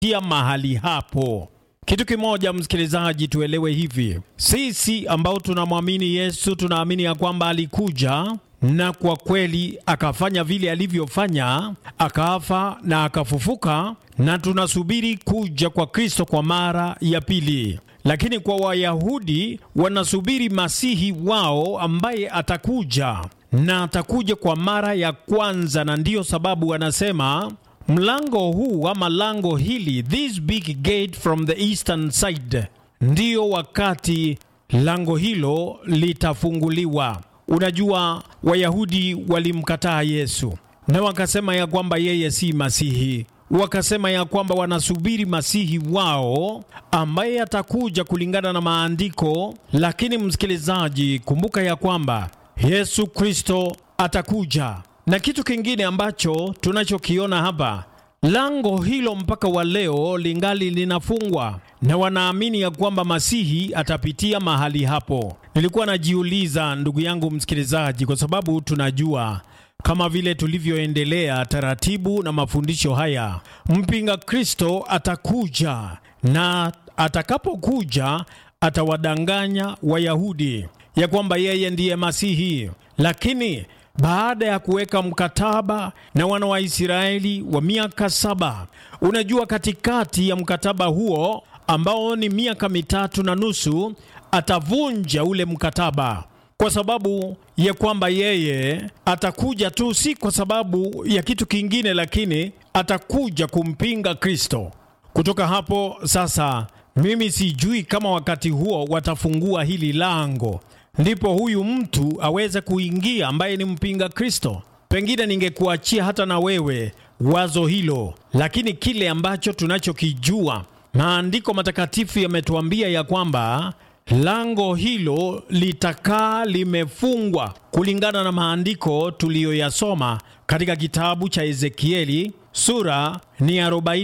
atapitia mahali hapo. Kitu kimoja msikilizaji, tuelewe hivi, sisi ambao tunamwamini Yesu tunaamini ya kwamba alikuja na kwa kweli akafanya vile alivyofanya, akafa na akafufuka, na tunasubiri kuja kwa Kristo kwa mara ya pili. Lakini kwa Wayahudi wanasubiri masihi wao ambaye atakuja na atakuja kwa mara ya kwanza, na ndiyo sababu wanasema mlango huu ama lango hili, this big gate from the eastern side, ndiyo wakati lango hilo litafunguliwa. Unajua, Wayahudi walimkataa Yesu na wakasema ya kwamba yeye si masihi, wakasema ya kwamba wanasubiri masihi wao ambaye atakuja kulingana na maandiko. Lakini msikilizaji, kumbuka ya kwamba Yesu Kristo atakuja, na kitu kingine ambacho tunachokiona hapa lango hilo mpaka wa leo lingali linafungwa na wanaamini ya kwamba masihi atapitia mahali hapo. Nilikuwa najiuliza ndugu yangu msikilizaji, kwa sababu tunajua kama vile tulivyoendelea taratibu na mafundisho haya, mpinga Kristo atakuja na atakapokuja atawadanganya Wayahudi ya kwamba yeye ndiye masihi, lakini baada ya kuweka mkataba na wana wa Israeli wa miaka saba, unajua, katikati ya mkataba huo ambao ni miaka mitatu na nusu, atavunja ule mkataba kwa sababu ya kwamba yeye atakuja tu, si kwa sababu ya kitu kingine, lakini atakuja kumpinga Kristo. Kutoka hapo sasa, mimi sijui kama wakati huo watafungua hili lango ndipo huyu mtu aweze kuingia ambaye ni mpinga Kristo. Pengine ningekuachia hata na wewe wazo hilo, lakini kile ambacho tunachokijua, maandiko matakatifu yametuambia ya kwamba lango hilo litakaa limefungwa kulingana na maandiko tuliyoyasoma katika kitabu cha Ezekieli sura ni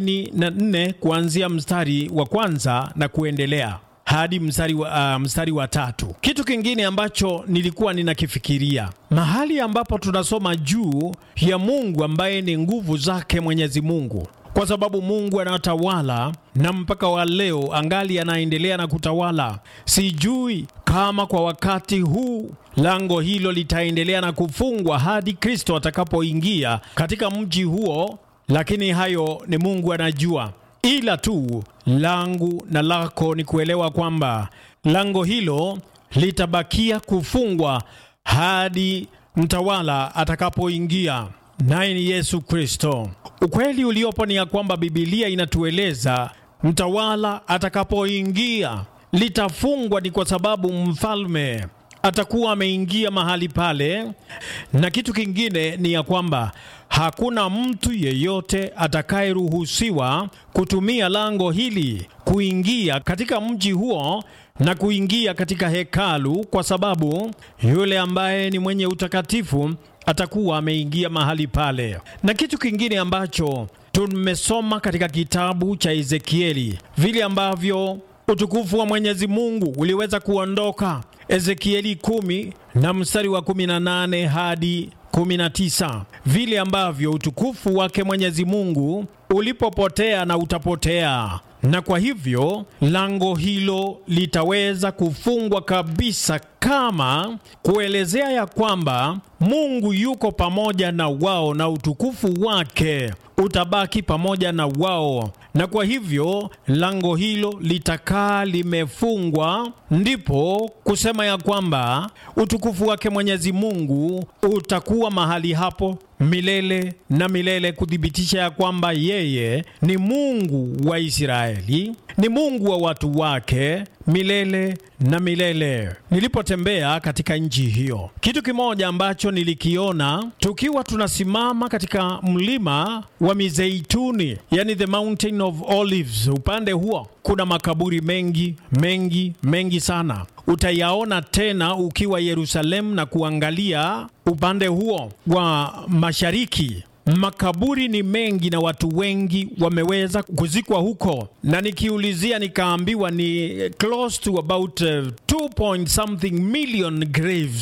44 kuanzia mstari wa kwanza na kuendelea hadi mstari wa, uh, mstari wa tatu. Kitu kingine ambacho nilikuwa ninakifikiria mahali ambapo tunasoma juu ya Mungu ambaye ni nguvu zake Mwenyezi Mungu, kwa sababu Mungu anatawala na mpaka wa leo angali anaendelea na kutawala. Sijui kama kwa wakati huu lango hilo litaendelea na kufungwa hadi Kristo atakapoingia katika mji huo, lakini hayo ni Mungu anajua ila tu langu na lako ni kuelewa kwamba lango hilo litabakia kufungwa hadi mtawala atakapoingia, naye ni Yesu Kristo. Ukweli uliopo ni ya kwamba Bibilia inatueleza mtawala atakapoingia litafungwa, ni kwa sababu mfalme atakuwa ameingia mahali pale, na kitu kingine ni ya kwamba hakuna mtu yeyote atakayeruhusiwa kutumia lango hili kuingia katika mji huo na kuingia katika hekalu, kwa sababu yule ambaye ni mwenye utakatifu atakuwa ameingia mahali pale. Na kitu kingine ambacho tumesoma katika kitabu cha Ezekieli, vile ambavyo utukufu wa Mwenyezi Mungu uliweza kuondoka Ezekieli kumi na mstari wa 18 hadi 19, vile ambavyo utukufu wake Mwenyezi Mungu ulipopotea na utapotea, na kwa hivyo lango hilo litaweza kufungwa kabisa, kama kuelezea ya kwamba Mungu yuko pamoja na wao na utukufu wake utabaki pamoja na wao, na kwa hivyo lango hilo litakaa limefungwa, ndipo kusema ya kwamba utukufu wake Mwenyezi Mungu utakuwa mahali hapo milele na milele, kuthibitisha ya kwamba yeye ni Mungu wa Israeli, ni Mungu wa watu wake milele na milele. Nilipotembea katika nchi hiyo, kitu kimoja ambacho nilikiona tukiwa tunasimama katika mlima wa Mizeituni, yani the mountain of olives, upande huo kuna makaburi mengi mengi mengi sana. Utayaona tena ukiwa Yerusalemu na kuangalia upande huo wa mashariki makaburi ni mengi na watu wengi wameweza kuzikwa huko, na nikiulizia nikaambiwa ni close to about uh, 2 point something million graves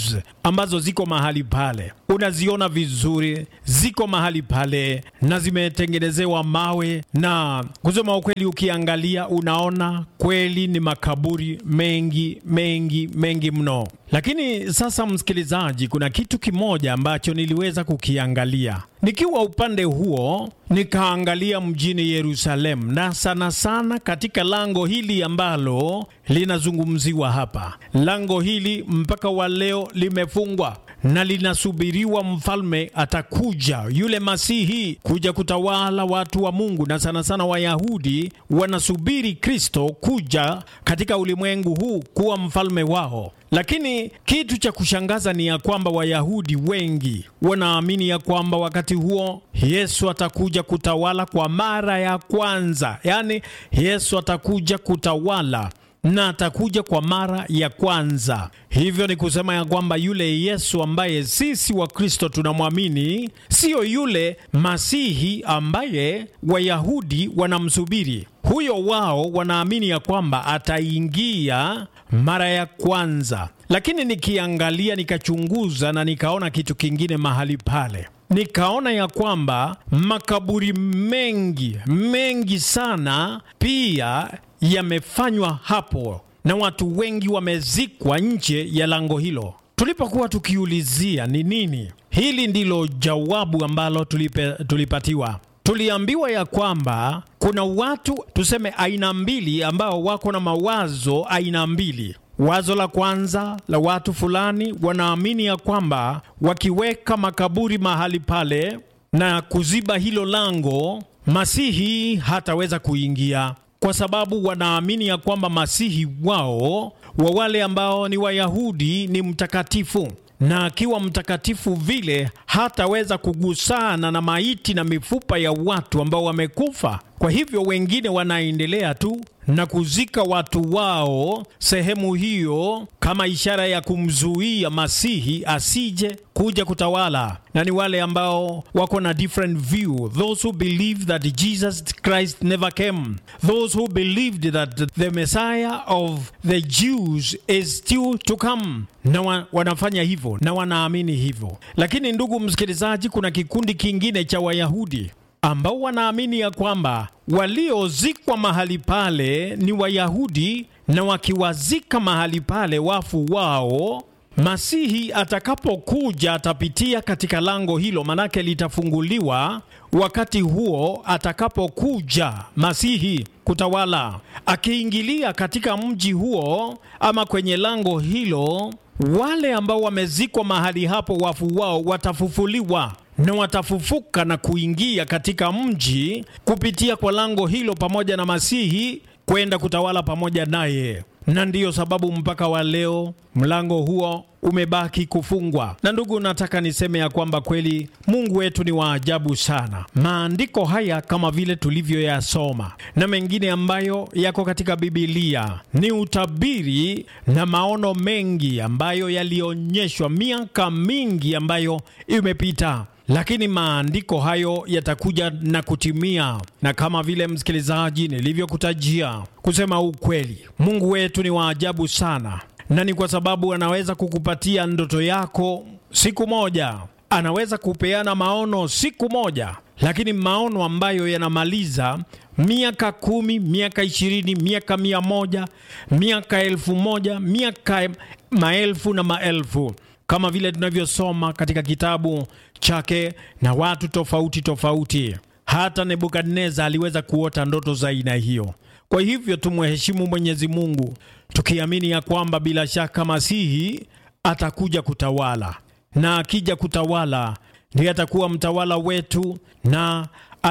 ambazo ziko mahali pale, unaziona vizuri, ziko mahali pale na zimetengenezewa mawe, na kusema ukweli, ukiangalia unaona kweli ni makaburi mengi mengi mengi mno. Lakini sasa, msikilizaji, kuna kitu kimoja ambacho niliweza kukiangalia nikiwa upande huo, nikaangalia mjini Yerusalemu, na sana sana katika lango hili ambalo linazungumziwa hapa. Lango hili mpaka wa leo limefungwa na linasubiriwa mfalme atakuja, yule Masihi kuja kutawala watu wa Mungu, na sana sana Wayahudi wanasubiri Kristo kuja katika ulimwengu huu kuwa mfalme wao. Lakini kitu cha kushangaza ni ya kwamba Wayahudi wengi wanaamini ya kwamba wakati huo Yesu atakuja kutawala kwa mara ya kwanza, yaani Yesu atakuja kutawala na atakuja kwa mara ya kwanza. Hivyo ni kusema ya kwamba yule Yesu ambaye sisi wa Kristo tunamwamini siyo yule Masihi ambaye Wayahudi wanamsubiri. Huyo wao wanaamini ya kwamba ataingia mara ya kwanza. Lakini nikiangalia, nikachunguza na nikaona kitu kingine mahali pale nikaona ya kwamba makaburi mengi mengi sana pia yamefanywa hapo na watu wengi wamezikwa nje ya lango hilo. Tulipokuwa tukiulizia ni nini, hili ndilo jawabu ambalo tulipe, tulipatiwa. Tuliambiwa ya kwamba kuna watu tuseme aina mbili ambao wako na mawazo aina mbili. Wazo la kwanza la watu fulani wanaamini ya kwamba wakiweka makaburi mahali pale na kuziba hilo lango, Masihi hataweza kuingia, kwa sababu wanaamini ya kwamba Masihi wao wa wale ambao ni Wayahudi ni mtakatifu, na akiwa mtakatifu vile hataweza kugusana na maiti na mifupa ya watu ambao wamekufa. Kwa hivyo wengine wanaendelea tu na kuzika watu wao sehemu hiyo kama ishara ya kumzuia Masihi asije kuja kutawala, na ni wale ambao wako na different view, those who believe that Jesus Christ never came, those who believed that the Messiah of the Jews is still to come, na wa, wanafanya hivyo na wanaamini hivyo. Lakini ndugu msikilizaji, kuna kikundi kingine cha Wayahudi ambao wanaamini ya kwamba waliozikwa mahali pale ni Wayahudi, na wakiwazika mahali pale wafu wao, Masihi atakapokuja atapitia katika lango hilo, manake litafunguliwa wakati huo atakapokuja Masihi kutawala. Akiingilia katika mji huo ama kwenye lango hilo, wale ambao wamezikwa mahali hapo wafu wao watafufuliwa na watafufuka na kuingia katika mji kupitia kwa lango hilo pamoja na Masihi kwenda kutawala pamoja naye. Na ndiyo sababu mpaka wa leo mlango huo umebaki kufungwa. Na ndugu, nataka niseme ya kwamba kweli Mungu wetu ni wa ajabu sana. Maandiko haya kama vile tulivyoyasoma na mengine ambayo yako katika Bibilia ni utabiri na maono mengi ambayo yalionyeshwa miaka mingi ambayo imepita lakini maandiko hayo yatakuja na kutimia, na kama vile msikilizaji, nilivyokutajia, kusema ukweli, Mungu wetu ni wa ajabu sana, na ni kwa sababu anaweza kukupatia ndoto yako siku moja, anaweza kupeana maono siku moja, lakini maono ambayo yanamaliza miaka kumi, miaka ishirini, miaka mia moja, miaka elfu moja, miaka maelfu na maelfu kama vile tunavyosoma katika kitabu chake na watu tofauti tofauti. Hata Nebukadneza aliweza kuota ndoto za aina hiyo. Kwa hivyo tumheshimu Mwenyezi Mungu tukiamini ya kwamba bila shaka Masihi atakuja kutawala, na akija kutawala ndiye atakuwa mtawala wetu, na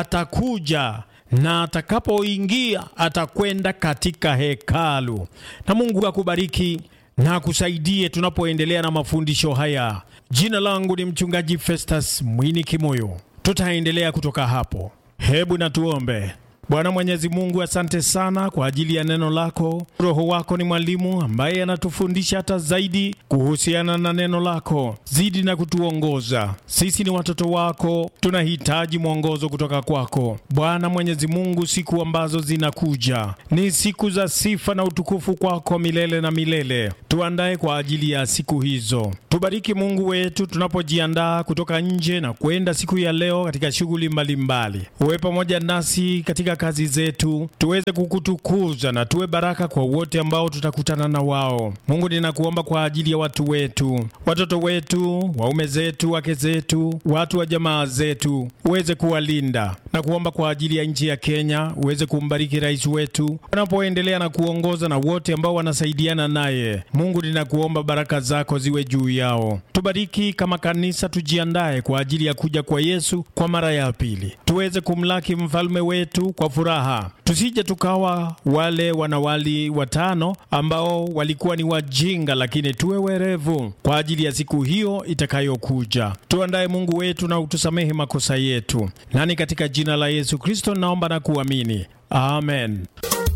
atakuja na atakapoingia atakwenda katika hekalu. Na Mungu akubariki na akusaidie tunapoendelea na mafundisho haya. Jina langu ni mchungaji Festus Mwini Kimoyo. Tutaendelea kutoka hapo. Hebu na tuombe. Bwana Mwenyezi Mungu, asante sana kwa ajili ya neno lako. Roho wako ni mwalimu ambaye anatufundisha hata zaidi kuhusiana na neno lako. Zidi na kutuongoza sisi, ni watoto wako, tunahitaji mwongozo kutoka kwako Bwana Mwenyezi Mungu. Siku ambazo zinakuja ni siku za sifa na utukufu kwako milele na milele. Tuandae kwa ajili ya siku hizo. Tubariki Mungu wetu tunapojiandaa kutoka nje na kwenda siku ya leo katika shughuli mbalimbali. Uwe pamoja nasi katika kazi zetu, tuweze kukutukuza na tuwe baraka kwa wote ambao tutakutana na wao. Mungu, ninakuomba kwa ajili ya watu wetu, watoto wetu, waume zetu, wake zetu, watu wa jamaa zetu, uweze kuwalinda na kuomba kwa ajili ya nchi ya Kenya, uweze kumbariki rais wetu anapoendelea na kuongoza na wote ambao wanasaidiana naye. Mungu, ninakuomba baraka zako ziwe juu yao. Tubariki kama kanisa, tujiandae kwa ajili ya kuja kwa Yesu kwa mara ya pili, tuweze kumlaki mfalme wetu kwa furaha, tusije tukawa wale wanawali watano ambao walikuwa ni wajinga, lakini tuwe werevu kwa ajili ya siku hiyo itakayokuja. Tuandae Mungu wetu na utusamehe makosa yetu, nani katika jina la Yesu Kristo naomba na kuamini, amen.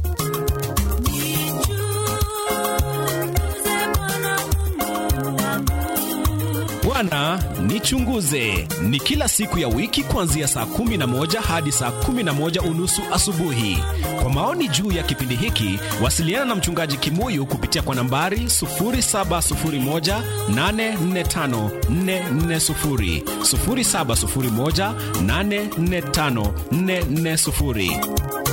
Bwana nichunguze ni kila siku ya wiki kuanzia saa kumi na moja hadi saa kumi na moja unusu asubuhi. Kwa maoni juu ya kipindi hiki, wasiliana na mchungaji Kimuyu kupitia kwa nambari 0701845440, 0701845440.